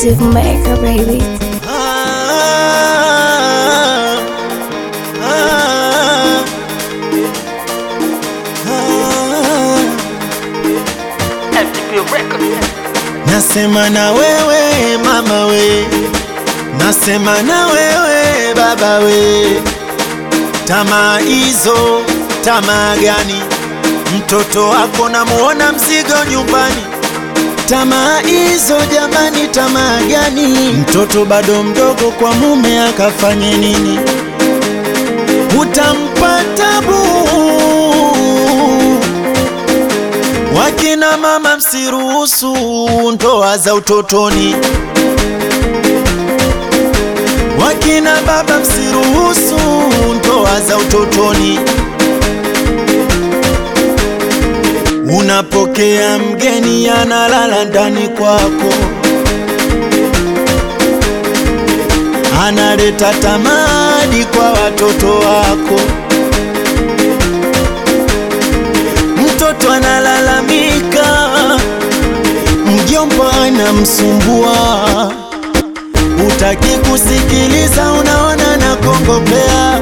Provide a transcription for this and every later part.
Steve Maker, baby. Ah, ah, ah. Nasema na wewe mama we, nasema na wewe baba we, tamaa hizo tamaa gani? Mtoto wako namuona mzigo nyumbani, tamaa hizo jamani, tamaa gani? Mtoto bado mdogo kwa mume akafanye nini? Utampa tabu. Wakina mama msiruhusu ndoa za utotoni, wakina baba msiruhusu ndoa za utotoni. Unapokea mgeni analala ndani kwako, analeta tamadi kwa watoto wako. Mtoto analalamika, mjomba anamsumbua, utaki kusikiliza, unaona na kongopea.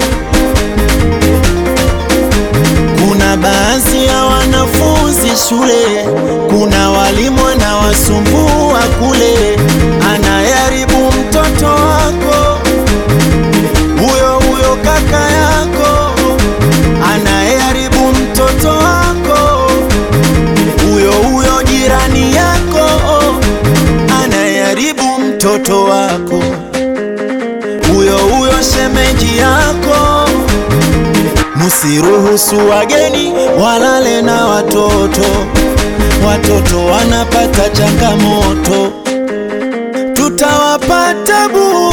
Kuna baadhi ya wanafunzi shule, kuna walimu anawasumbua kule, anayeharibu mtoto wako, huyo huyo kaka yako anayeharibu mtoto wako, huyo huyo jirani yako anayeharibu mtoto wako, huyo huyo shemeji yako. Musiruhusu wageni walale na watoto, watoto wanapata changamoto, tutawapata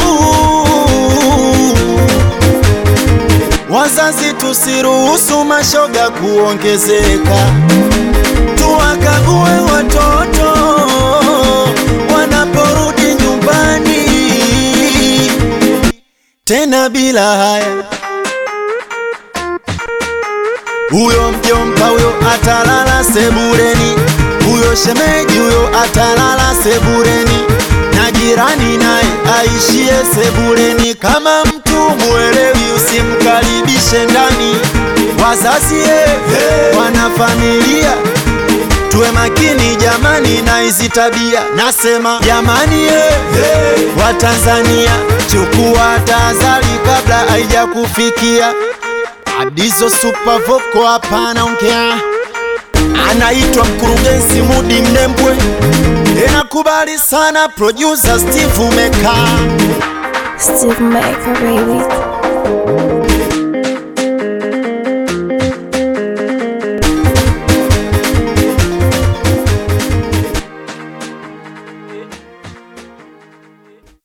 buu. Wazazi tusiruhusu mashoga kuongezeka, tuwakague watoto wanaporudi nyumbani, tena bila haya. Huyo mjomba huyo atalala sebureni, huyo shemeji huyo atalala sebureni, na jirani naye aishie sebureni. Kama mtu mwelewi, usimkaribishe ndani. Wazazi eh, wana familia, tuwe makini jamani na hizi tabia. Nasema jamani eh, Watanzania, chukua tahadhari kabla haijakufikia. Adizo Super Vocal hapa anaongea, anaitwa mkurugenzi Mudi Mnembwe, enakubali sana producer Steve Meka. Steve Maker, baby.